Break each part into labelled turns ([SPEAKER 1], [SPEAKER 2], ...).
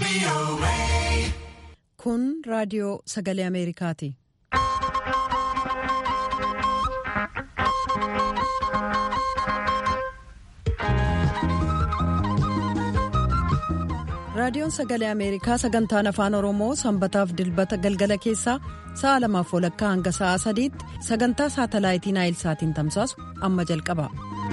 [SPEAKER 1] Kun raadiyoo sagalee Ameerikaati. Raadiyoon sagalee Ameerikaa sagantaan afaan Oromoo sanbataaf dilbata galgala keessaa sa'a lamaaf walakkaa hanga sa'a sadiitti sagantaa saatalaayitii Naayilsaatiin tamsaasu amma jalqaba.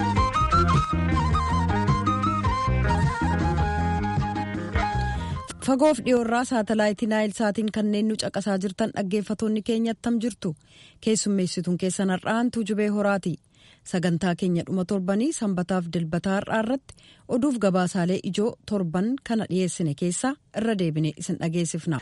[SPEAKER 1] Fagoof dhiyoorraa saatalaayitii Naayilsaatiin kanneen nu caqasaa jirtan dhaggeeffatoonni keenya attam jirtu keessummeessituun keessan har'aan tuujubee horaati. sagantaa keenya dhuma torbanii sanbataaf dilbataa har'aa irratti oduuf gabaasaalee ijoo torban kana dhiyeessine keessaa irra deebine isin dhageessifna.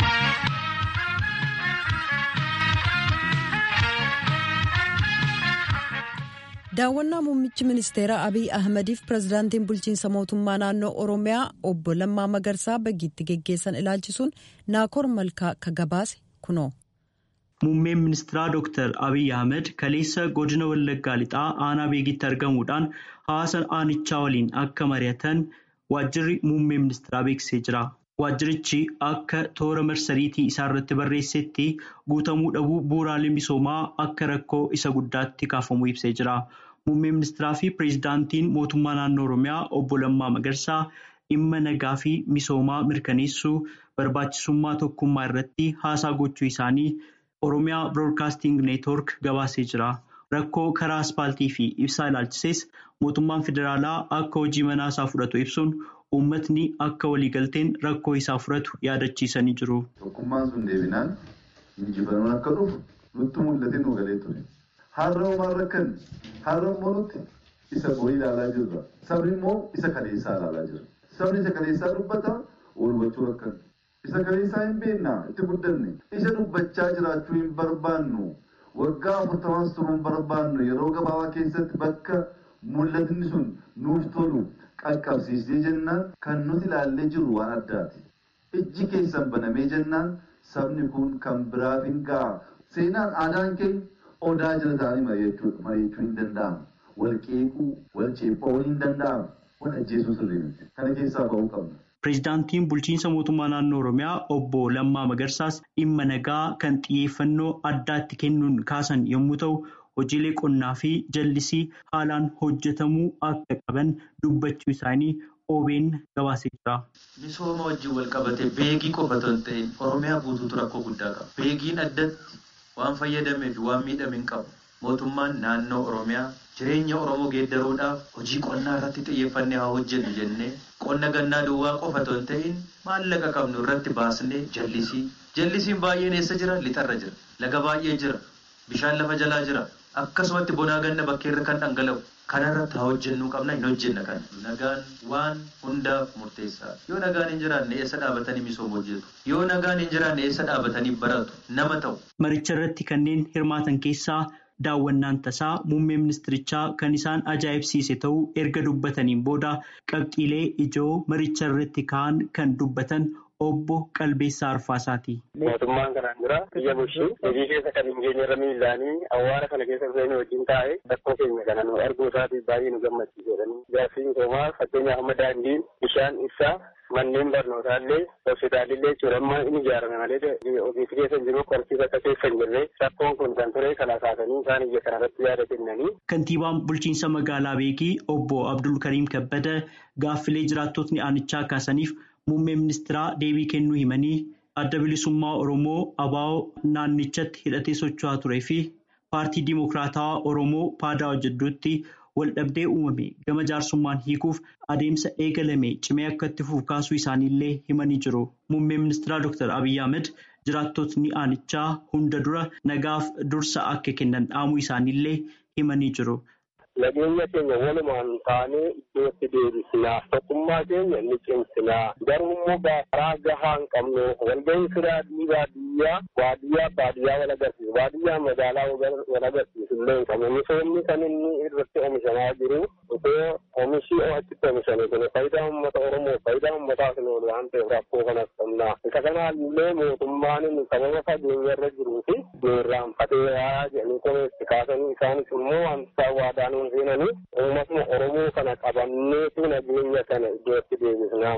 [SPEAKER 1] daawwannaa muummichi ministeeraa abiy ahmadiif pirezidaantiin bulchiinsa mootummaa naannoo oromiyaa obbo lammaa magarsaa bagiitti geggeessan ilaalchisuun naakoor malkaa ka gabaase kunoo.
[SPEAKER 2] Muummeen ministeeraa Dr. Abiy Ahmed kaleessa godina Wallaggaa lixaa aanaa beekitti argamuudhaan hawaasa aanichaa waliin akka mari'atan waajjirri muummee ministeeraa beeksisee jira. Waajjirichi akka toora marsariitii isaa irratti barreessetti guutamuu dhabuu bu'uuraalee misoomaa akka rakkoo isa guddaatti kaafamuu ibsee jira. Muummeen ministeeraa fi pireezidaantiin mootummaa naannoo Oromiyaa obbo Lammaa Magarsaa dhimma nagaa fi misoomaa mirkaneessuu barbaachisummaa tokkummaa irratti haasaa gochuu isaanii. Oromiyaa Biroodkaasting Neetwoork gabaasee jira. Rakkoo karaa aspaaltii fi ibsaa ilaalchises mootummaan federaalaa akka hojii manaa isaa fudhatu ibsuun uummatni akka waliigalteen rakkoo isaa fudhatu yaadachiisanii jiru.
[SPEAKER 3] Tokkummaan sun deebinaan injifannoon akka dhufu nutti mul'ate nu galee ture. Har'a homaa rakkan har'a immoo nuti isa borii ilaalaa jirra. Sabni immoo isa kaleessaa ilaalaa jira. Sabni isa kaleessaa dubbata wal hubachuu rakkan. Isa kaleessaa hin beeknaa itti guddanne isa dubbachaa jiraachuu hin barbaannu waggaa afurtamaas turuu hin barbaannu yeroo gabaabaa keessatti bakka mul'atni sun nuuf tolu qaqqabsiisee jennaan kan nuti ilaallee jirru waan addaati. Ijji keessan banamee jennaan sabni kun kan biraaf hin ga'a. Seenaan aadaan keenya odaa jala ta'anii mari'achuu hin danda'amu. Wal qeequu, wal ceepha'uu hin danda'amu. Wal ajjeesuu sirrii miti. Kana keessaa ba'uu qabna.
[SPEAKER 2] Pireezidaantiin bulchiinsa mootummaa naannoo Oromiyaa obbo Lammaa Magarsaas dhimma nagaa kan xiyyeeffannoo addaatti kennuun kaasan yommuu ta'u, hojiilee qonnaa fi jallisii haalaan hojjetamuu akka qaban dubbachuu isaanii OBN gabaasee jira.
[SPEAKER 4] Misooma wajjin wal qabatee beekii qofa osoo hin ta'in Oromiyaa guutuutu rakkoo guddaa qaba. Beekiin addatti waan fayyadamee fi waan miidhame hin qabu. Mootummaan naannoo Oromiyaa jireenya Oromoo geeddaruudhaaf hojii qonnaa irratti xiyyeeffannee haa hojjennu jennee qonna gannaa duwwaa qofa osoo hin ta'in maallaqa qabnu irratti baasnee jallisii. Jallisiin baay'een eessa jira? Lixarra jira. Laga baay'ee jira. Bishaan lafa jalaa jira. Akkasumatti bonaa ganna bakkeerra kan dhangala'u. Kanarratti haa hojjennuu qabna hin hojjenna kana. Nagaan waan hundaaf murteessaadha. Yoo nagaan hin jiraanne eessa dhaabatanii misooma hojjetu? Yoo nagaan hin jiraanne eessa dhaabatanii baratu? Nama ta'u.
[SPEAKER 2] Maricha irratti kanneen hirmaatan keessaa daawwannaan tasaa muummee ministirichaa kan isaan ajaa'ibsiise ta'uu erga dubbataniin booda qabxiilee ijoo maricha irratti ka'an kan dubbatan obbo Qalbeessaa Arfaasaati.
[SPEAKER 5] Mootummaan kanaan dura biyya bulchuu hojii keessa kan hin geenye irra miillaanii awwaara kana keessa dhufeenii wajjin taa'ee rakkoo keenya kana nu arguu isaatiif baay'ee nu gammachiisedhani. Ijaarsi misoomaa fakkeenyaaf amma daandiin bishaan ibsaa manneen barnootaa illee hospitaalillee jechuudha amma inni ijaarame malee ofiisi keessa jiru qorsiis akka keessa hin jirre rakkoon kun kan ture kana kaasanii isaan iyya kanarratti yaada kennanii.
[SPEAKER 2] Kantiibaan bulchiinsa magaalaa Beekii obbo Abdul Kariim Kabbada gaaffilee jiraattotni aanichaa kaasaniif muummee ministeeraa deebii kennuu himanii adda bilisummaa Oromoo ABO naannichatti hidhatee socho'aa turee fi paartii Dimokiraatawaa Oromoo paadaa hojjedduutti waldhabdee uumame gama jaarsummaan hiikuuf adeemsa eegalame cimee akka itti fufu kaasuu isaaniillee himanii jiru. Muummeen ministeeraa Dr. Abiy Ahmed jiraattotni aanichaa hunda dura nagaaf dursa akka kennan dhaamuu isaaniillee himanii jiru.
[SPEAKER 5] Nageenya keenya walumaan taanee iddootti deebisinaa tokkummaa keenya ni cimsinaa garuu immoo karaa gahaa hin qabnu walgahii firaa baadiyyaa baadiyyaa baadiyyaa wal agarsiisu baadiyyaa magaalaa wal agarsiisu illee hin qabnu misoomni kan inni irratti oomishamaa jiru osoo oomishii achitti oomishame kun faayidaa uummata Oromoo faayidaa uummataaf hin oolu waan ta'eef rakkoo kanas qabna isa kanaallee mootummaan inni sababa fageenya irra jiruu fi irraanfatee jedhanii komeessi kaasanii isaanis immoo wanta waadaan seenanii uummatuma Oromoo kana qabanneetu nageenya kana iddootti deebisnaa mootummaa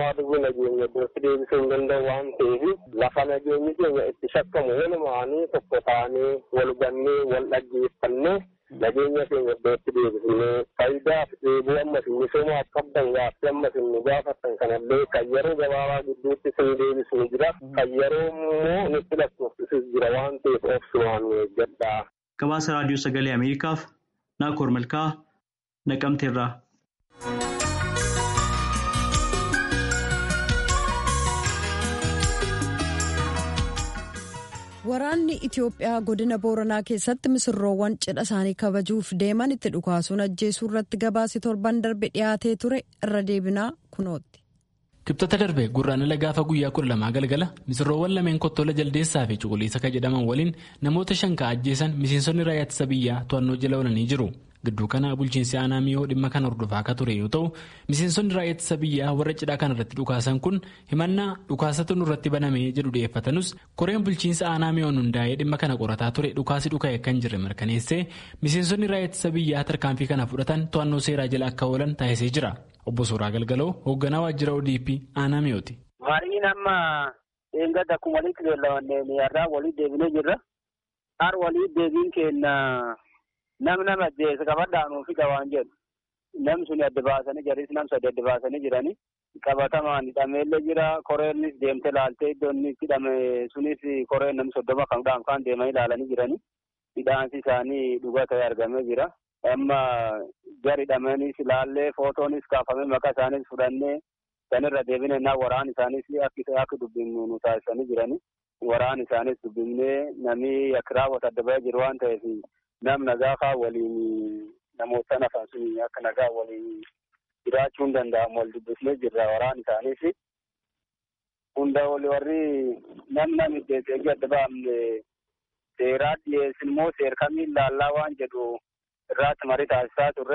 [SPEAKER 5] mootummaa dhuguu nageenya iddootti deebisuu hin danda'u waan ta'eef lafa nageenyi keenya itti shakkamu walumaanii tokko taanee wal gannee wal dhaggeeffannee nageenya keenya iddootti deebisnee faayidaaf dheebuu ammas misoomaaf qabdan gaaffii ammas nu gaafattan kanallee kan yeroo gabaabaa gidduutti sin deebisnu jira kan yeroo immoo nutti lakkoofsisus jira waan ta'eef obsumaan eeggadhaa.
[SPEAKER 2] Gabaasa raadiyoo sagalee Ameerikaaf Naakoor Malkaa Naqamteerraa.
[SPEAKER 1] Waraanni Itiyoophiyaa godina Booranaa keessatti misirroowwan cidha isaanii kabajuuf deeman itti dhukaasuun ajjeesuu irratti gabaasi torban darbe dhiyaatee ture irra deebinaa kunooti.
[SPEAKER 6] Kibxata darbe gurraandhala gaafa guyyaa kudha lamaa galgala misirroowwan lameen kottola jaldeessaa fi cuquliisa kan jedhaman waliin namoota shan kan ajjeesan miseensonni raayyaa ittisa biyyaa to'annoo jala oolanii jiru. Gidduu kana bulchiinsi aanaa miyoo dhimma kana hordofaa akka ture yoo ta'u miseensonni raayyaa ittisa biyyaa warra cidhaa kana irratti dhukaasan kun himannaa dhukaasatu nurratti banamee jedhu dhiyeeffatanus koreen bulchiinsa aanaa miyoon hundaa'ee dhimma kana qorataa ture dhukaasi dhuka'e kan jirre mirkaneessee miseensonni raayyaa ittisa biyyaa tarkaanfii kana fudhatan to'annoo seeraa jala akka oolan taasisee jira. Obbo Suuraa Galgaloo hoogganaa waajjira ODP aanaa miyooti.
[SPEAKER 7] Mariin amma eeggadda akkuma walitti beellamanneen har'aa walitti deebinee jirra. Har walitti deebiin keenya nam nama ajjeese qabadhaanuu fi waan jedhu. Nam suni adda baasanii jiris nam sadi adda baasanii jiranii. Qabatamaan hidhameellee jira. Koreenis deemtee laaltee iddoon inni itti hidhame sunis koreen nam soddoma kan dhaan kaan deemanii ilaalanii jiranii. Hidhaansi isaanii dhugaa ta'ee argamee jira. amma gari hidhamanis ilaallee footoonis kaafamee maqaa isaanis fudhannee sanirra deebine naa waraan isaanis akka akka dubbifnu nu taasisanii jirani. Waraan isaanis dubbifnee namni akka raawwatu adda bahee jiru waan ta'eef nam nagaa faa waliin namoota nafan sun akka nagaa waliin jiraachuu hin danda'amu wal dubbifnee jirra waraan isaanis. Hunda wali warri nam nam iddeessee adda baafne seeraa dhiyeessin immoo seer kamiin laallaa waan jedhu irraatti marii taasisaa turre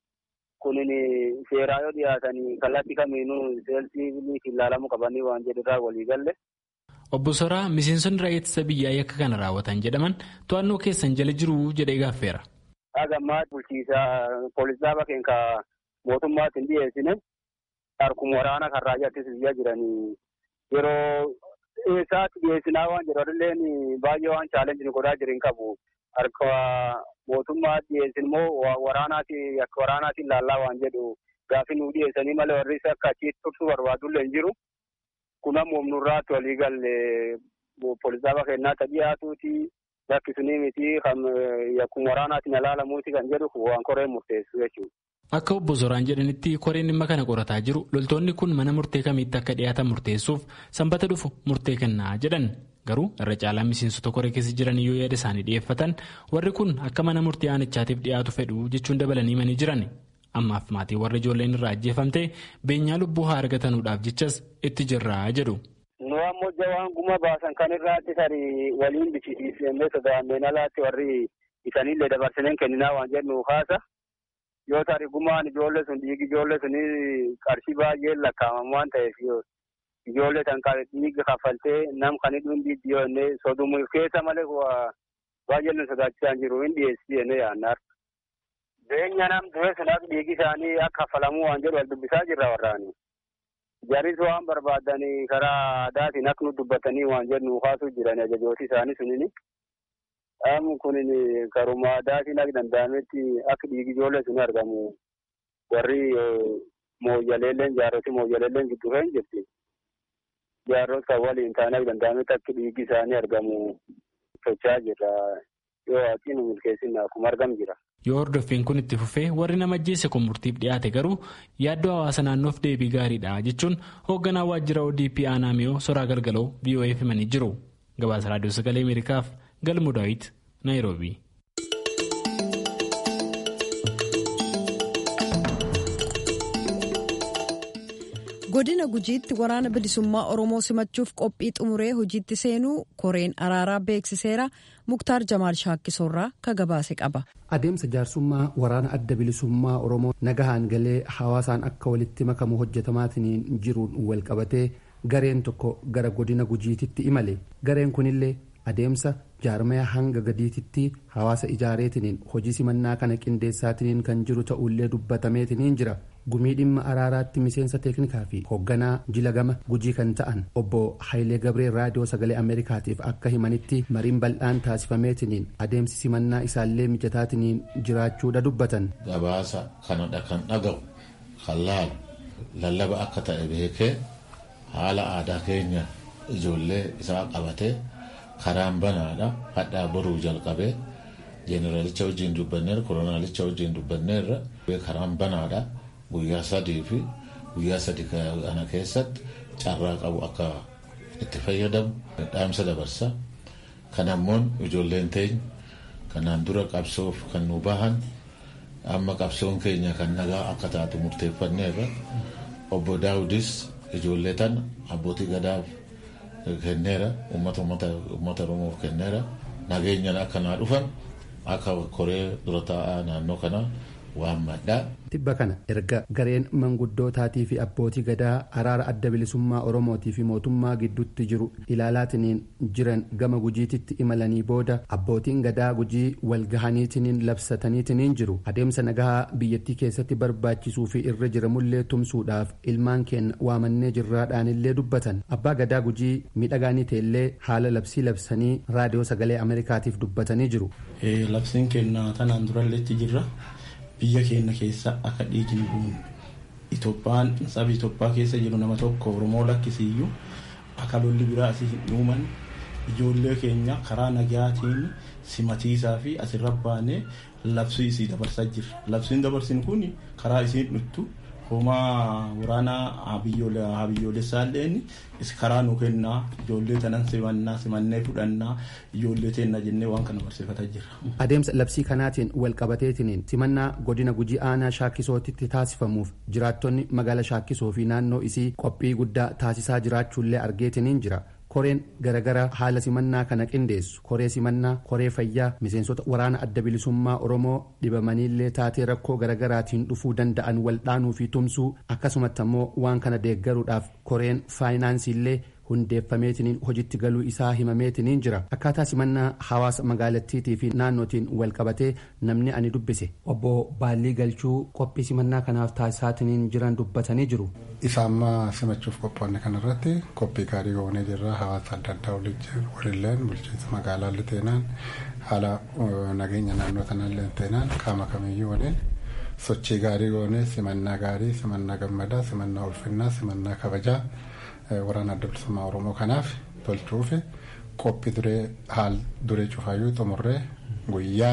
[SPEAKER 7] kunin seeraa yoo dhiyaatanii kallattii kamiinuu seelsii ilaalamuu qabanii waan jedhurraa walii galle.
[SPEAKER 6] Obbo Soraa miseensonni raayyaa ittisa biyyaa yakka kana raawwatan jedhaman to'annoo keessan jala jiru jedhee gaaffeera.
[SPEAKER 7] Dhagammaa bulchiisaa poolisaa bakkeen ka mootummaatti hin dhiyeessine harkuma waraana kan raayyaa ittisa biyyaa jiranii yeroo eessaatti dhiyeessinaa waan jedhu adilleen baay'ee waan chaalenjii godhaa jiran qabu. harka mootummaa dhiyeessin immoo waraanaati akka waraanaatiin laallaa waan jedhu gaafi nu dhiyeessanii malee warri akka achitti tursuu barbaadullee hin jiru. Kun ammoo nurraatti walii galle poolisaaba kennaa dhiyaatuuti lakkisuni miti kan akkuma waraanaatiin ilaalamuuti kan jedhu waan koreen murteessu jechuudha.
[SPEAKER 6] Akka obbo Zoraan jedhanitti koreen dhimma kana qorataa jiru loltoonni kun mana murtee kamiitti akka dhiyaatan murteessuuf sanbata dhufu murtee kennaa jedhan. Garuu irra caalaa miseensota koree keessa jiran yoo yaada isaanii dhiyeeffatan warri kun akka mana murtii aanichaatiif dhiyaatu fedhu jechuun dabalanii manii jiran ammaaf maatii warra ijoolleen irraa ajjeefamte beenyaa lubbuu haa argatanuudhaaf jechas itti jirraa jedhu.
[SPEAKER 7] Nu ammoo jawaan guma baasan kan irraatti tarii waliin bichisiisnee sodaanneen alaatti warri isaaniillee dabarsineen kenninaa waan jennu kaasa yoo tarii gumaan ijoollee sun dhiigi ijoollee sunii qarshii baay'ee lakkaa'aman waan ta'eef ijoollee kan dhiiga kaffaltee nam kan hidhuun dhiibbi yoo inni sodumuuf keessa malee baay'ee nu sodaachisaa jiru hin dhiyeessii jennee yaannaar. Beenya nam du'e sunaaf dhiigi isaanii akka kaffalamuu waan jedhu wal dubbisaa jirra warraani. Jaris waan barbaadanii karaa aadaatiin akka nu dubbatanii waan jedhu kaasuu jiran ajajooti isaanii sunini. Dhaamu kunin karuma aadaatiin akka danda'ametti akka dhiigi ijoollee sun argamu warri mooyyaleelleen jaarroti mooyyaleelleen gidduu kan jirti. jaarrota kan waliin taanee danda'ametti akka dhiigi isaanii argamu socho'aa jirra yoo haqiin milkeessin akkuma argamu jira.
[SPEAKER 6] Yoo hordoffiin kun itti fufee warri nama ajjeese kun murtiif dhiyaate garuu yaaddoo hawaasa naannoof deebii gaariidha jechuun hoogganaa waajjira ODP aanaa miyoo soraa galgaloo VOA'f himanii jiru. Gabaasa raadiyoo sagalee Ameerikaaf galmu daawit Naayiroobii.
[SPEAKER 1] godina gujiitti waraana bilisummaa oromoo simachuuf qophii xumuree hojiitti seenuu koreen araaraa beeksiseera muktaar jamaal shaakkisoorraa ka gabaase qaba.
[SPEAKER 8] adeemsa jaarsummaa waraana adda bilisummaa oromoo nagahaan galee hawaasaan akka walitti makamu hojjetamaatiin jiruun walqabatee gareen tokko gara godina gujiititti imale gareen kunillee adeemsa jaarmaya hanga gadiititti hawaasa ijaareetiniin hojii simannaa kana qindeessaatiniin kan jiru ta'ullee dubbatameetiniin jira gumii dhimma araaraatti miseensa teeknikaa fi hoogganaa jila gama gujii kan ta'an obbo Hayilee Gabree raadiyoo sagalee Ameerikaatiif akka himanitti mariin bal'aan taasifameetiniin adeemsi simannaa isaallee mijataatiniin jiraachuudha dubbatan.
[SPEAKER 9] Gabaasa kanadha kan dhaga'u kan laalu lallaba akka ta'e beekee haala aadaa keenya ijoollee isaa qabatee karaan banaadha hadhaa boruu jalqabee jeeneraalicha wajjin dubbanneerra kolonaalicha wajjin dubbanneerra karaan banaadha. guyyaa sadii fi guyyaa sadii kana keessatti carraa qabu akka itti fayyadamu dhaamsa dabarsa kan ammoo ijoolleen teenya kanaan dura qabsoof kan nu bahan amma qabsoon keenya kan nagaa akka taatu murteeffanneerra obbo daawudis ijoollee tana abbootii gadaaf kenneera uummata oromoof kenneera nageenyaan akka naa dhufan akka koree dura taa'aa naannoo kanaa waammadhaa.
[SPEAKER 8] Tibba kana erga gareen manguddootaatii fi abbootii gadaa araara adda bilisummaa Oromootii fi mootummaa gidduutti jiru ilaalaatiniin jiran gama gujiititti imalanii booda abbootiin gadaa gujii walgahaniitiniin labsataniitiniin jiru adeemsa nagahaa biyyattii keessatti barbaachisuu fi irra jiramullee tumsuudhaaf ilmaan keenya waamannee jirraadhaanillee dubbatan abbaa gadaa gujii miidhagaanii ta'ellee haala labsii labsanii raadiyoo sagalee ameerikaatiif dubbatanii jiru.
[SPEAKER 10] Labsiin keenya tanaan duralleetti jirra. biyya keenya keessa akka dhiigni bu'uun Itoophiyaan saba Itoophiyaa keessa jiru nama tokko Oromoo lakkisiiyyuu akka lolli biraa asii hin uuman ijoollee keenya karaa nagaatiin simatiisaa fi asirra baanee labsii isii dabarsaa jirra. Labsiin dabarsin kun karaa isiin dhuttu homaa waraanaa habiyyoolessaalleen karaa nu kennaa ijoollee tanan simannaa simannee fudhannaa ijoollee teenna jennee waan kana barsiifataa jirra.
[SPEAKER 8] Adeemsa labsii kanaatiin walqabateetiniin simannaa godina gujii aanaa shaakkisootitti taasifamuuf jiraattonni magaala shaakkisoo fi naannoo isii qophii guddaa taasisaa jiraachuullee argeetiniin jira. koreen garagaraa haala simannaa kana qindeessu koree simannaa koree fayyaa miseensota waraana adda bilisummaa oromoo dhibamaniillee taatee rakkoo garagaraatiin dhufuu danda'an waldhaanuu fi tumsuu akkasumatti ammoo waan kana deeggaruudhaaf koreen faayinaansiillee hundeeffameetiniin hojitti galuu isaa himameetiniin jira akkaataa simannaa hawaasa magaalattiitii fi naannootiin walqabatee namni ani dubbise obbo baallii galchuu qophii simannaa kanaaf taasisaatiniin jiran dubbatanii jiru.
[SPEAKER 11] isa amma simachuuf qophoonne kanarratti qophii gaarii goonee jirra hawaasa adda addaa walilleen bulchiinsa magaalaa teenaan haala nageenya naannoo sanaallee teenaan qaama kamiyyuu waliin sochii gaarii goonee simannaa gaarii simannaa gammadaa simannaa ulfinnaa simannaa kabajaa waraana adda bilisummaa oromoo kanaaf tolchuufi qophii duree haal duree cufaayyuu xumurree guyyaa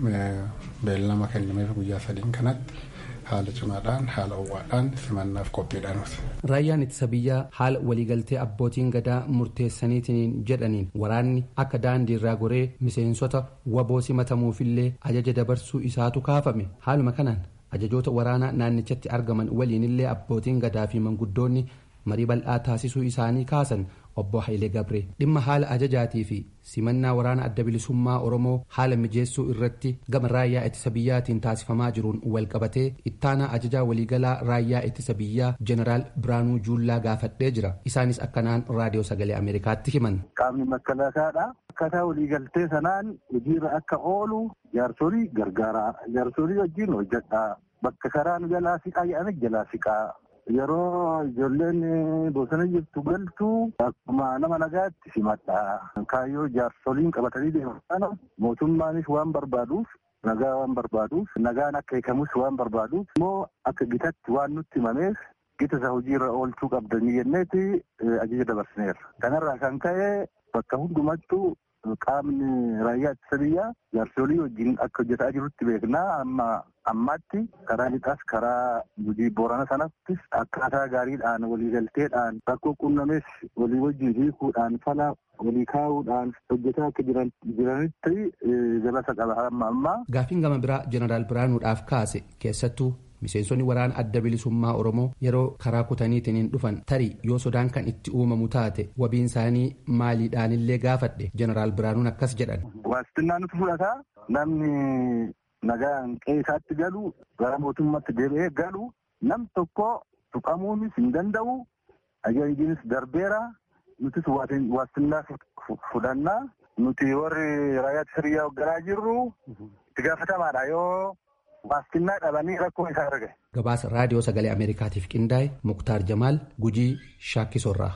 [SPEAKER 11] beellama kennameef guyyaa sadiin kanatti haala cimaadhaan haala ho'aadhaan simannaaf qophiidhaanuuti.
[SPEAKER 8] Raayyaan ittisa biyyaa haala waliigaltee abbootiin gadaa murteessaniitiin jedhaniin waraanni akka daandii irraa goree miseensota waboo simatamuufillee ajaja dabarsuu isaatu kaafame haaluma kanaan ajajoota waraanaa naannichatti argaman waliinillee abbootiin gadaa fi manguddoonni marii bal'aa taasisuu isaanii kaasan obbo Hayilee Gabree dhimma haala ajajaatii fi simannaa waraana adda bilisummaa Oromoo haala mijeessuu irratti gama raayyaa ittisa biyyaatiin taasifamaa jiruun walqabatee ittaanaa ajajaa waliigalaa raayyaa ittisa biyyaa jeneraal Biraanuu Juullaa gaafadhee jira isaanis akkanaan raadiyoo sagalee Ameerikaatti himan.
[SPEAKER 12] Qaamni makkalaakaadha. Akkaataa waliigaltee sanaan hojiirra akka oolu jaarsolii gargaaraa jaarsolii wajjin hojjedhaa bakka karaan jalaa siqaa jedhame jalaa siqaa yeroo ijoolleen bosona jirtu galtu akkuma nama nagaatti simadha. Kaayyoo jaarsoliin qabatanii deeman kana mootummaanis waan barbaaduuf nagaa waan barbaaduuf nagaan akka eegamus waan barbaaduuf immoo akka gitatti waan nutti himameef gita isa hojiirra oolchuu qabdanii jenneeti ajaja dabarsineerra. Kanarraa kan ka'e bakka hundumattuu qaamni raayyaa ittisa biyyaa jaarsolii wajjin akka hojjetaa jirutti beeknaa amma ammaatti karaa lixaas karaa gujii boorana sanattis akkaataa gaariidhaan waliigalteedhaan rakkoo qunnames walii wajjin hiikuudhaan fala walii kaa'uudhaan hojjetaa akka jiranitti gabasa qaba amma ammaa.
[SPEAKER 8] Gaaffiin gama biraa jeneraal Biraanuudhaaf kaase keessattuu miseensonni waraana adda bilisummaa oromoo yeroo karaa kutaniitiin dhufan tarii yoo sodaan kan itti uumamu taate wabiin isaanii maaliidhaanillee gaafadhe jeneraal biraanuun akkas jedhan.
[SPEAKER 12] Waastinnaa nuti fudhataa namni nagaan qeessaatti galu gara mootummaatti deebi'ee galu nam tokko tuqamuunis hin danda'u ajajjiinis darbeera nutis waastinnaa fudhannaa nuti warri raayyaa ittisa biyyaa hoogganaa jirru itti gaafatamaadha yoo waastinnaa dhabanii rakkoo isaa arge.
[SPEAKER 8] Gabaasa raadiyoo sagalee Ameerikaatiif qindaa'e Muktaar Jamaal Gujii Shaakkisoorraa.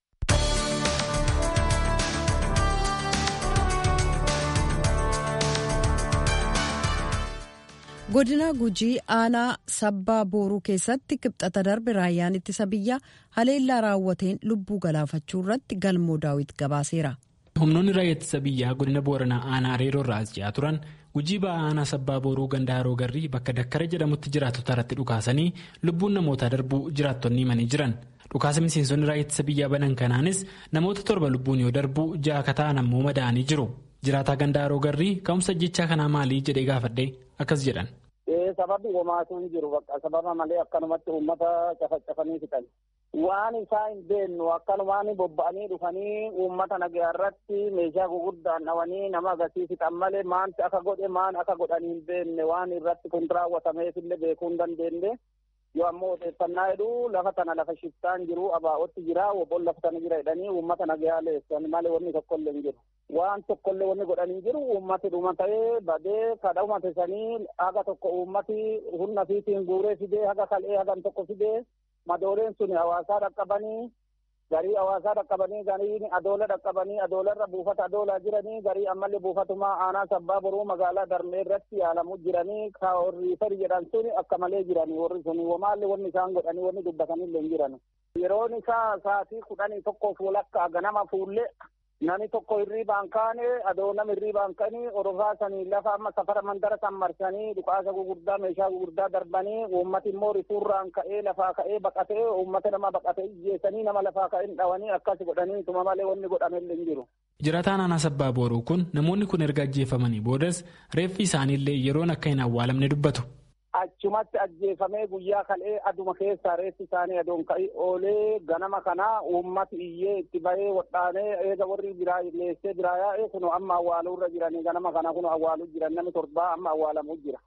[SPEAKER 1] godina gujii aanaa sabbaa booruu keessatti kibxata darbe raayyaan ittisa biyyaa haleellaa raawwateen lubbuu galaafachuu irratti galmoo daawit gabaaseera.
[SPEAKER 6] humnoonni raayyaa ittisa biyyaa godina booranaa aanaa areeroo irraa as ji'aa turan gujii ba'aa aanaa sabbaa booruu ganda haroo garrii bakka dakkara jedhamutti jiraatota irratti dhukaasanii lubbuun namootaa darbuu jiraattonni himanii jiran. dhukaasa miseensonni raayyaa ittisa biyyaa banan kanaanis namoota torba lubbuun yoo darbu ja'a akka ta'an ammoo madaa'anii jiru. jiraataa ganda haroo garrii ka'umsa jechaa kanaa maalii jedhee gaafadhe akkas jedhan.
[SPEAKER 7] Sababni homaatu hin jiru bakka sababa malee akkanumatti uummata cafacafanii fixan. Waan isaa hin beennu akkanumaan bobba'anii dhufanii uummata nagaa irratti meeshaa gurguddaan dhawanii nama agarsiis fixan malee maanti akka godhe maan akka godhanii hin beenne waan irratti kun raawwatameef illee beekuu hin dandeenye. Yoo ammoo odeeffannaa jedhu lafa tana lafa shiftaan jiru abaa'otti jira wobboon lafa tana jira jedhanii uummata nagaa leessan malee wanni tokkollee hin jiru. waan tokkollee wanni godhanii jiru uummati dhuma ta'ee badee kadha uumate sanii haga tokko uummati humna fiitiin guuree fidee haga kal'ee hagan tokko fidee madooleen sun hawaasaa dhaqqabanii garii hawaasaa dhaqqabanii garii adoola dhaqqabanii adoolarra buufata adoolaa jiranii garii ammallee buufatumaa aanaa sabbaa boruu magaalaa darmee irratti yaalamu jiranii ka warri fari jedhan sun akka malee jiranii warri sun wamaallee wanni isaan godhanii wanni dubbatanillee hin jiran yeroon isaa sa'aatii kudhanii tokkoof walakkaa ganama fuullee Nani tokko hirriibaan kaane adoo nama hirriibaan kanii orofaa sanii lafa amma safara mandara san marsanii dhukaasa gugurdaa meeshaa gugurdaa darbanii uummati immoo rifuurraan ka'ee lafaa ka'ee baqatee uummata nama baqatee ijjeessanii nama lafaa ka'ee dhawanii akkas godhanii tuma malee wanni godhamellee hin jiru.
[SPEAKER 6] Jiraataan aanaa sabbaa booruu kun namoonni kun erga ajjeefamanii boodas reeffi isaaniillee yeroon akka hin awwaalamne dubbatu.
[SPEAKER 7] achumatti ajjeefamee guyyaa kal'ee aduma keessaa reessi isaanii adoon ka'ii oolee ganama kanaa uummati iyyee itti bahee wadhaanee eega warri biraa leessee biraa yaa'ee kun amma awwaaluurra jiranii ganama kana kun awwaaluu jiran namni torbaa amma awwaalamuu jira.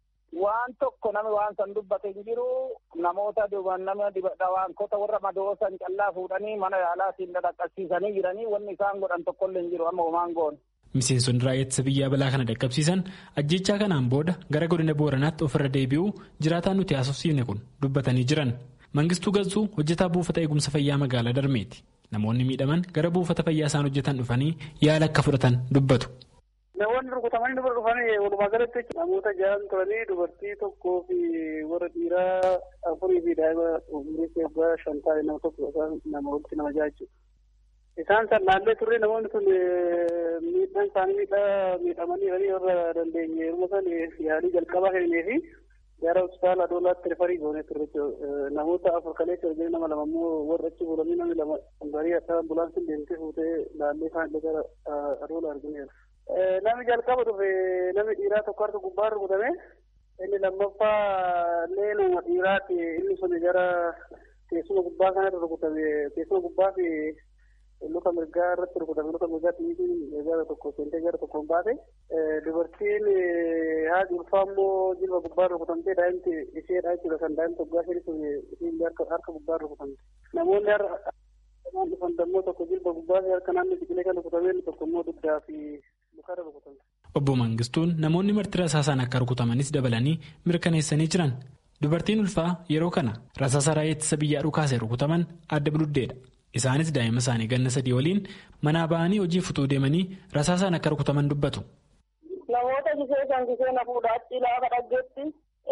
[SPEAKER 7] Waan tokko nami waan san dubbate hin jiru namoota nama dhawaankota warra madoosan callaa fuudhanii mana yaalaatiin dhaqqabsiisanii jiranii wanni isaan godhan tokkollee hin jiru amma homaan goone.
[SPEAKER 6] Miseensonni raayyaa ittisa biyyaa balaa kana dhaqqabsiisan ajjechaa kanaan booda gara godina booranaatti ofirra deebi'uu jiraataan nuti haasofsiifne kun dubbatanii jiran. Mangistuu Gazzuu hojjetaa buufata eegumsa fayyaa magaalaa Darmeeti. Namoonni miidhaman gara buufata fayyaa isaan hojjetan dhufanii yaala akka fudhatan dubbatu.
[SPEAKER 13] Namoonni rukutamanii dubara dhufanii walumaa galatti namoota ja'an turanii dubartii tokkoo fi warra dhiiraa afurii fi daa'ima umurii waggaa shan ta'e nama tokko nama walitti nama ja'a jechuudha. Isaan san naallee turre namoonni sun miidhaan isaanii miidhaa miidhamanii horii warra dandeenye yeroo san yaalii jalqabaa kennee fi gara hospitaala adoolaatti rifarii goonee turre namoota afur kaleessa hojii nama lama immoo warra achi bulanii namni lama garii akka ambulaansiin deemtee fuutee laallee isaan gara adoola argineera. Namni jalqaba dhufe namni dhiiraa tokko harka gubbaa rukutame inni lammaffaa illee nama dhiiraati inni sun gara teessuma gubbaa kanarra rukutame teessuma gubbaa fi luka mirgaa irratti rukutame luka mirgaa xiyyiitiin gara tokko seentee gara tokkoon baate dubartiin haati ulfaa immoo jilba gubbaa rukutamtee daa'imti isheedha jechuudha kan daa'imti waggaa shanii sun isiin harka gubbaa rukutamte namoonni har'a waan dhufan dammoo tokko jilba gubbaa fi harka naannoo biqilee kan rukutameen tokko immoo dugdaa fi lukarra rukutamte.
[SPEAKER 6] Obbo Mangistuun namoonni marti rasaasaan akka rukutamanis dabalanii mirkaneessanii jiran. Dubartiin ulfaa yeroo kana rasaasa raayyaa ittisa biyyaa dhukaasee rukutaman adda biluddeedha. Isaanis daa'ima isaanii ganna sadii waliin manaa ba'anii hojii futuu deemanii rasaasaan akka rukutaman dubbatu.
[SPEAKER 14] Namoota gisee kan gisee na fuudha achi laafa dhaggeetti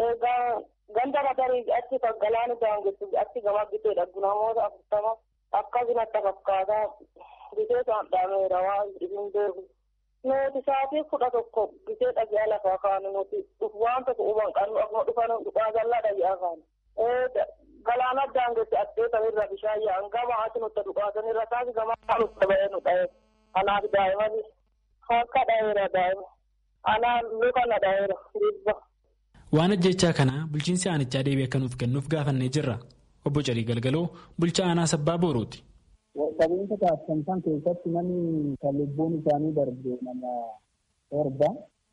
[SPEAKER 14] ganda matarii achi galaani daangessu achi gama gisee dhaggu namoota afurtama akkasumatti fakkaataa gisee kan dhaameera waan isin beeku. Nuti sa'aatii kudha tokko gisee dhagi'a lafaa kaanu nuti waan tokko huban qabnu akkuma dhufan dhugaa jallaa dhagi'a kaanu. Galaana daangessi asxeetan irra bishaan yaa'an gama ati nutti dhugaasan irra taasi gama nutti ba'ee nu dha'e. Kanaaf daa'imani harka dha'eera daa'ima. Anaan luka na dha'eera dhibba.
[SPEAKER 6] Waan ajjechaa kana bulchiinsi aanichaa deebii akka nuuf kennuuf gaafannee jirra. Obbo Calii Galgaloo bulchaa aanaa sabbaa Boorooti.
[SPEAKER 15] Qabeenya taasisan keessatti namni kan lubbuun isaanii darbe nama torba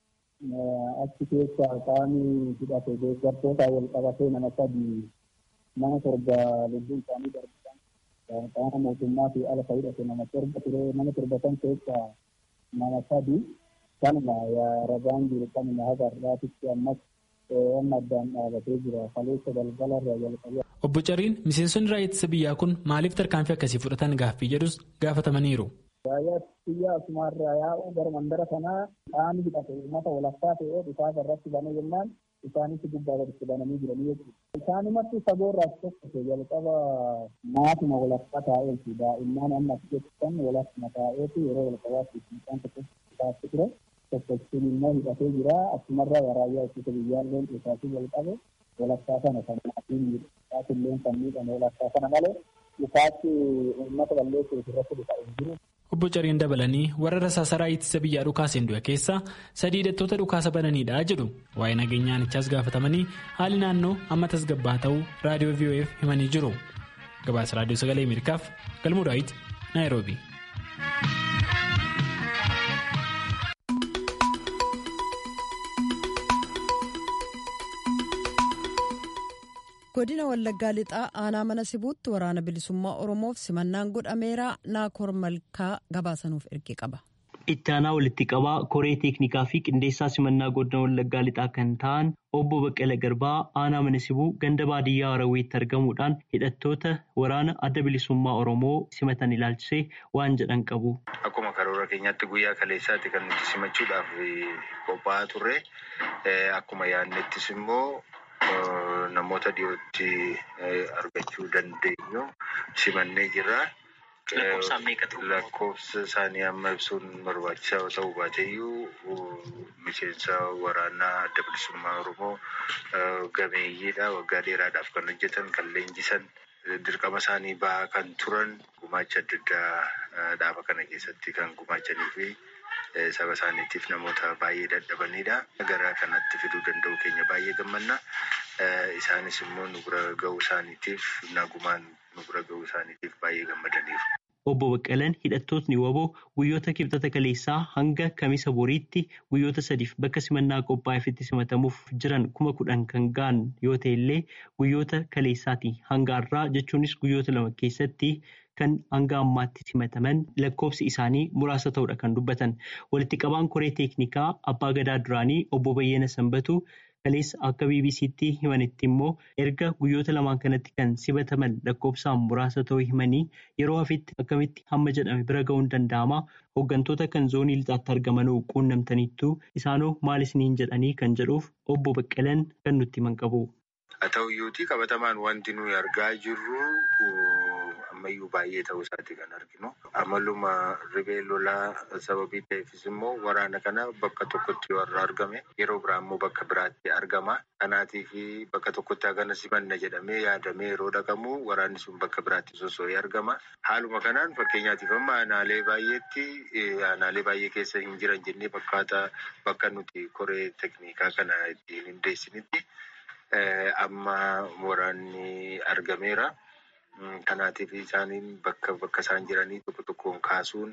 [SPEAKER 15] achi keessaa qaamni hidhate deeggartoota wal qabatee nama sadii nama torba lubbuun isaanii darbisan qaama mootummaa fi ala hidhate nama torba ture nama torba san keessaa nama sadi kanuma ragaan jiru kanuma haga har'aatitti ammas amma addaan dhaabatee jira kaleessa galgala irraa jalqabee.
[SPEAKER 6] Obbo Cariin miseensonni raayyaa ittisa biyyaa kun maaliif tarkaanfii akkasii fudhatan gaaffii jedhus gaafatamaniiru.
[SPEAKER 15] Raayyaa biyyaa asumarraa yaa'u gara mandara kanaa qaamni hidhate uummata walakkaa ta'ee dhukaasa irratti banee jennaan isaanis gubbaa gaditti bananii jiranii jechuudha. Isaanumatti saboorraas tokko jalqaba maatuma walakkaa taa'eeti daa'imman amma as keessan walakkuma taa'eeti yeroo jalqabaatti isaan tokko taa'ee ture. tokkochuun immoo hidhatee jira asumarraa raayyaa ittisa biyyaalleen isaatti jalqabe walakkaa sana kan maatiin miidhagaatillee kan miidhame walakkaa sana malee isaatti uummata balleessuuf irratti dhufa hin jiru.
[SPEAKER 6] Obbo Cariin dabalanii warra rasaasaraa ittisa biyyaa dhukaaseen du'e keessaa sadii hidhattoota dhukaasa bananiidha jedhu waa'ee nageenyaanichaas gaafatamanii haali naannoo amma tasgabbaa ta'uu raadiyoo VOF himanii jiru. Gabaasa raadiyoo sagalee Ameerikaaf galmuu daawit Naayiroobi.
[SPEAKER 1] godina wallaggaa lixaa aanaa mana sibuutti waraana bilisummaa oromoof simannaan godhameera naakoor malkaa gabaasanuuf erge qaba.
[SPEAKER 2] itti aanaa walitti qabaa koree teeknikaa fi qindeessaa simannaa godina wallaggaa lixaa kan ta'an obbo Baqqala Garbaa aanaa mana sibuu ganda baadiyyaa Haraweetti argamuudhaan hidhattoota waraana adda bilisummaa oromoo simatan ilaalchisee waan jedhan qabu.
[SPEAKER 16] Akkuma karoora keenyaatti guyyaa kaleessaatti kan nuti simachuudhaaf qophaa'aa turre akkuma yaadnettis immoo namoota dhiyootti argachuu dandeenyu simannee jirra. Lakkoofsa isaanii amma ibsuun barbaachisaa yoo ta'u baateeyyuu miseensa waraanaa adda bilisummaa Oromoo gameeyyiidha. Waggaa dheeraadhaaf kan hojjetan, kan leenjisan, dirqama isaanii bahaa kan turan gumaacha adda addaa dhaaba kana keessatti kan gumaachanii fi saba isaaniitiif namoota baay'ee dadhabanidha. Gara kanatti fiduu danda'u keenya baay'ee gammanna. Isaanis immoo nu bira ga'uu isaaniitiif nagumaan nu bira ga'uu isaaniitiif baay'ee gammadaniiru.
[SPEAKER 2] Obbo Baqqalaan hidhattootni waboo guyyoota kibxata kaleessaa hanga kamisa boriitti guyyoota sadiif bakka simannaa qophaa'eefitti simatamuuf jiran kuma kudhan kan ga'an yoo ta'e illee guyyoota kaleessaati hanga har'aa jechuunis guyyoota lama keessatti kan hanga ammaatti simataman lakkoofsi isaanii muraasa ta'uudha kan dubbatan. Walitti qabaan koree teeknikaa abbaa gadaa duraanii obbo Bayyana Sanbatu kaleessa akka BBC'tti himanitti immoo erga guyyoota lamaan kanatti kan simataman lakkoofsaan muraasa ta'uu himanii yeroo hafitti akkamitti hamma jedhame bira ga'uun danda'ama hooggantoota kan zoonii lixaatti argamanuu quunnamtaniittu isaanoo maal isiniin jedhanii kan jedhuuf obbo Baqqalaan kan nutti himan qabu.
[SPEAKER 16] Haa ta'uyyuutii qabatamaan wanti nuyi argaa jirru ammayyuu baay'ee ta'uu isaati kan arginu. Amaluma ribee lolaa sababii ta'eefis immoo waraana kana bakka tokkotti warra argame yeroo biraa immoo bakka biraatti argama. Kanaatiif bakka tokkotti hagana simanna jedhamee yaadamee yeroo dhaqamu waraanni sun bakka biraatti sosso'ee argama. Haaluma kanaan fakkeenyaatiif amma aanaalee baay'eetti aanaalee baay'ee keessa hin jiran jennee fakkaata bakka nuti koree teknikaa kana ittiin hundeessinitti amma waraanni argameera. Kanaatiif isaaniin bakka bakka isaan jiranii tokko tokkoon kaasuun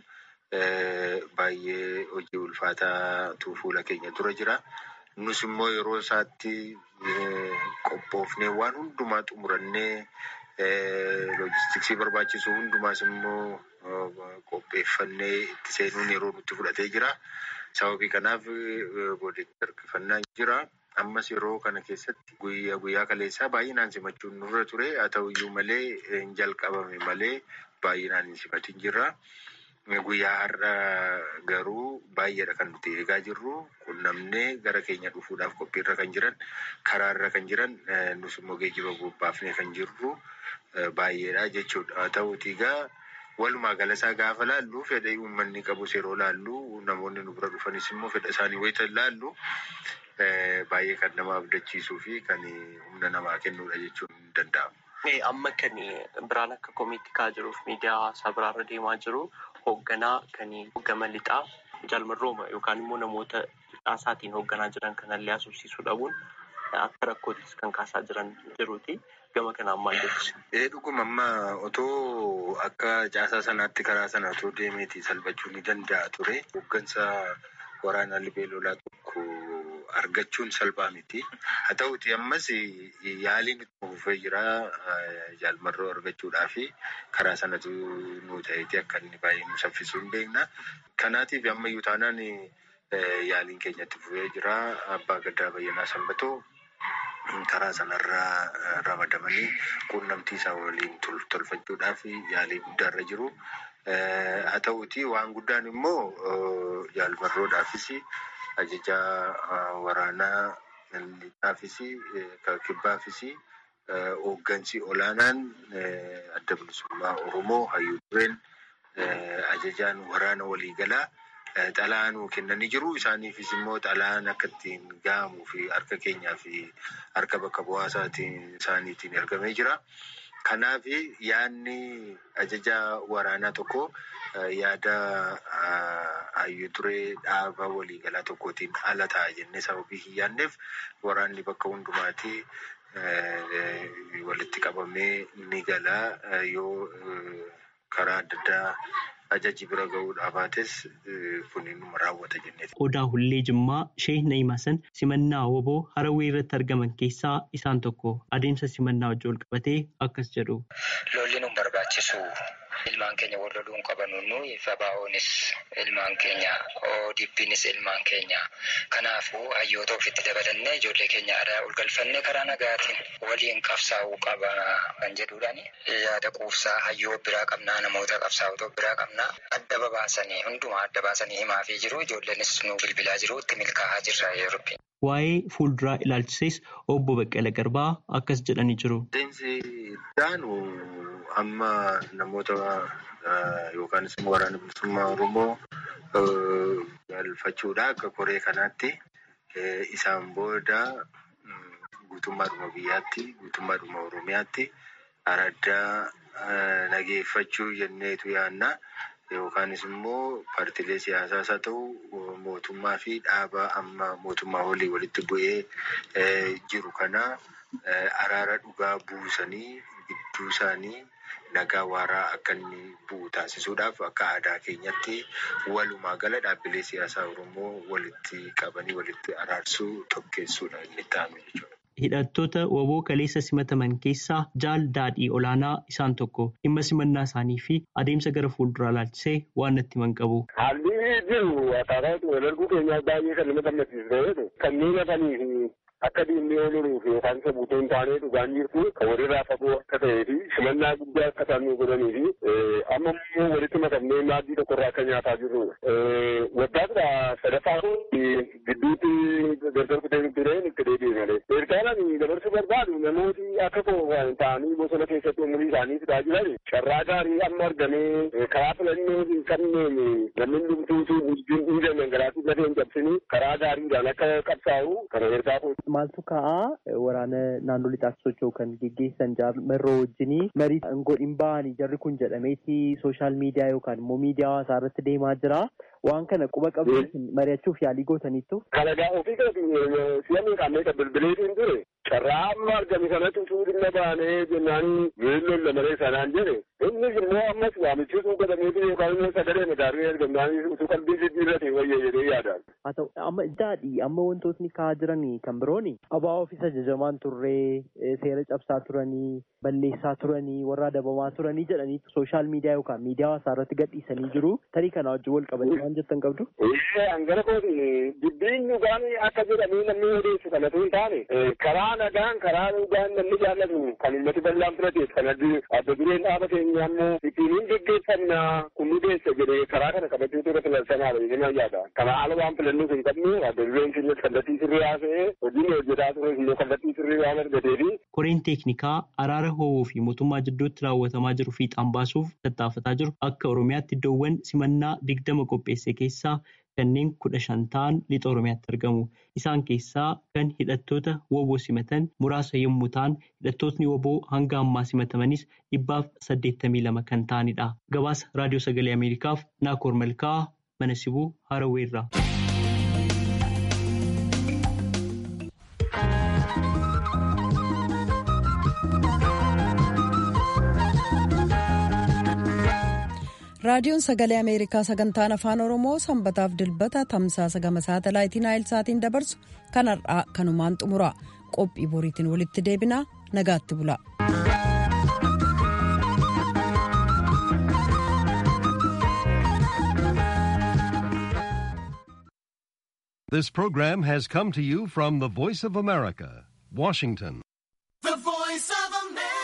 [SPEAKER 16] baay'ee hojii ulfaataatu fuula keenya dura jira. Nus immoo yeroo isaatti qophoofnee waan hundumaa xumurannee loojistiksii barbaachisu hundumaas immoo qopheeffannee itti seenuun yeroo nutti fudhatee jira. Sababii kanaaf booddeetti harkifannaa jira. Ammas yeroo kana keessatti guyyaa guyyaa kaleessaa baay'inaan simachuun nurra ture. Haa ta'uyyuu malee hin jalqabame malee baay'inaan hin simatin jirra. Guyyaa har'a garuu baay'eedha kan nuti eegaa jirru. Qunnamnee gara keenya dhufuudhaaf qophiirra kan jiran, karaarra kan jiran, nus immoo geejjiba bobbaafnee kan jirru baay'eedha jechuudha. Haa ta'uutii egaa walumaa galasaa gaafa laallu fedha uummanni qabus yeroo laallu namoonni nu bira dhufanis immoo fedha isaanii wayita laallu baay'ee kan nama abdachiisuu fi kan humna namaa kennuudha jechuun ni danda'ama.
[SPEAKER 17] Amma kan biraan akka komiitti ka'aa jiruuf miidiyaa hawaasaa biraarra deemaa jiru hoogganaa kan hoogganaa lixaa jaalmarrooma yookaan immoo namoota lixaasaatiin hoogganaa jiran kanallee asubsiisuu dhabuun akka rakkoottis kan kaasaa jiran jiruuti. Gama kanaan maal jettu?
[SPEAKER 16] Ee dhuguma amma otoo akka caasaa sanaatti karaa sana otoo deemeeti salphachuu ni danda'a ture. Hooggansa waraanaa libee lolaa tokko argachuun salphaa miti. Haa ta'uti ammas yaaliin itti fufee jira jaalmarroo argachuudhaa fi karaa sanatu nu ta'eeti akka inni baay'ee nu saffisuu hin beekna. Kanaatiif ammayyuu taanaan yaaliin keenya itti fufee jira. Abbaa Gaddaa Bayyanaa Sanbatoo karaa sanarraa ramadamanii quunnamtii isaa waliin tolfachuudhaaf yaalii guddaarra jiru. Haa ta'uti waan guddaan immoo jaalmarroodhaafis ajaja waraanaa lixaafis kibbaafis hooggansi olaanaan adda bilisummaa Oromoo hayyuu dureen ajajaan waraana waliigalaa xalaa nuu kennanii jiru. Isaaniifis immoo xalaan akka ittiin gahamuu fi harka keenyaa fi harka bakka bu'aa isaaniitiin ergamee jira. Kanaaf yaadni ajaja waraanaa tokko yaada hayyuu duree dhaaba waliigalaa tokkootiin ala ta'a jennee sababii hin yaadneef waraanni bakka hundumaatti walitti qabamee ni gala yoo karaa adda addaa ajaji bira ga'uudhaa baates kun inuma raawwata jennee.
[SPEAKER 2] Odaa Hullee Jimmaa Sheeh Na'imasan simannaa woboo Harawwee irratti argaman keessaa isaan tokko adeemsa simannaa wajjin wal qabatee akkas jedhu.
[SPEAKER 18] Lolli nu barbaachisu ilmaan keenya wal loluu hin qabanu nuyi FBO'nis ilmaan keenya ODP'nis ilmaan keenya kanaafuu hayyoota ofitti dabalannee ijoollee keenya aadaa ol galfannee karaa nagaatiin waliin qabsaa'uu qaba kan jedhuudhaani yaada quufsaa hayyoo biraa qabnaa namoota qabsaa'ota biraa qabnaa adda babaasanii hundumaa adda baasanii himaafii jiru ijoolleenis nu bilbilaa jiru itti milkaa'aa jirra yeroo.
[SPEAKER 2] Waa'ee fuulduraa ilaalchises obbo Baqqala Garbaa akkas jedhanii jiru.
[SPEAKER 16] Adeemsi daanu amma namoota yookaan immoo waraana bilisummaa Oromoo galfachuudha akka koree kanaatti isaan booda guutummaadhuma biyyaatti guutummaadhuma Oromiyaatti araddaa nageeffachuu jenneetu yaanna. Yookaanis immoo paartiilee siyaasaas haa ta'u mootummaa fi dhaaba amma mootummaa olii walitti bu'ee jiru kana araara dhugaa buusanii gidduu isaanii nagaa waaraa akka inni bu'u taasisuudhaaf akka aadaa keenyatti walumaa gala dhaabbilee siyaasaa Oromoo walitti qabanii walitti araarsuu tokkeessuudha inni ta'ame jechuudha.
[SPEAKER 2] Hidhattoota woboo kaleessa simataman keessaa jaal daadhii olaanaa isaan tokko dhimma simannaa isaanii fi adeemsa gara fuulduraa ilaalchisee waan natti himan qabu.
[SPEAKER 5] Haalli jiru akkaataa wal arguu keenyaa baay'ee kan nama gammachiisu kanneen hafanii fi akka diinni ooluuf yookaan isa buutoo hin taane dhugaan jirtu kan walirraa fagoo akka ta'ee fi simannaa guddaa akka isaan nu godhanii fi amma immoo walitti makamnee maaddii tokkorraa akka nyaataa jirru. Waggaadha sadaffaa kun gidduutti gargar kutee tureen itti deebi'e malee. Eertaalaan dabarsuu barbaadu namooti akka koo ta'anii bosona keessatti umurii isaanii fidaa jiran carraa gaarii amma argamee karaa filannoo hin qabneen namni dhumtuutu wajjin dhiigaman garaatii lafee hin cabsini karaa gaariidhaan akka qabsaa'u kana eertaa kun.
[SPEAKER 19] Maaltu ka'aa waraana naannoo lixaatti socho'u kan geggeessan jaarmerroo wajjinii marii godhin ba'anii jarri kun jedhameeti sooshaal miidiyaa yookaan immoo miidiyaa hawaasaa irratti deemaa jira. Waan kana quba qabuun mari'achuuf yaalii gootaniittu.
[SPEAKER 5] Kalagaa ofii kana si'amni qaamee kan bilbileetiin ture carraa amma argame sanatti utuu dhimma baanee jennaan weelloon lamalee sanaan jedhe innis immoo ammas waamichisuu godhameetu yookaan immoo sagalee madaarii ergamnaan utuu qalbii jijjiirrate wayya jedhee yaadaan.
[SPEAKER 19] Haa ta'u amma daadhii amma wantootni ka'aa jiran kan birooni abaa ofiisa ajajamaan turree seera cabsaa turanii balleessaa turanii warra adabamaa turanii jedhanii sooshaal miidiyaa yookaan miidiyaa hawaasaa irratti gadhiisanii jiru tarii kana wajjin wal qabatee waan jettan qabdu.
[SPEAKER 5] Hangara kooti dubbiin dhugaan akka jedhamee namni odeessu kanatu hin taane karaa nagaan karaa dhugaan namni jaallatu kan uummati bal'aan fudhateef kan adda dureen dhaaba keenya ammoo ittiin hin geggeeffamna kun nu deessa jedhee karaa kana qabachuutu irra filansanaadha jedhee yaada. Kana haala waan filannuu hin qabnu adda dureen keenya kallattii sirrii haasa'ee hojiin hojjetaa ture immoo kallattii sirrii waan argateefi.
[SPEAKER 2] Koreen teeknikaa araara ho'uu fi mootummaa jidduutti raawwatamaa jiru fiixaan baasuuf tattaafataa jiru akka Oromiyaatti iddoowwan simannaa digdama qopheesse keessaa kanneen kudha shan ta'an lixa Oromiyaatti argamu. Isaan keessaa kan hidhattoota woboo simatan muraasa yommuu ta'an hidhattootni woboo hanga ammaa simatamanis dhibbaaf saddeettamii lama kan ta'anidha. Gabaasa Raadiyoo Sagalee Ameerikaaf Naakoor Malkaa mana sibuu Haraweerraa.
[SPEAKER 1] raadiyoon sagalee ameerikaa sagantaan afaan oromoo sanbataaf dilbata tamsaasa gama saatalaayitii naayilsaatiin dabarsu kan har'aa kanumaan xumura qophii boriitiin walitti deebinaa nagaatti bula.
[SPEAKER 20] This program has come to you from the Voice of America, Washington.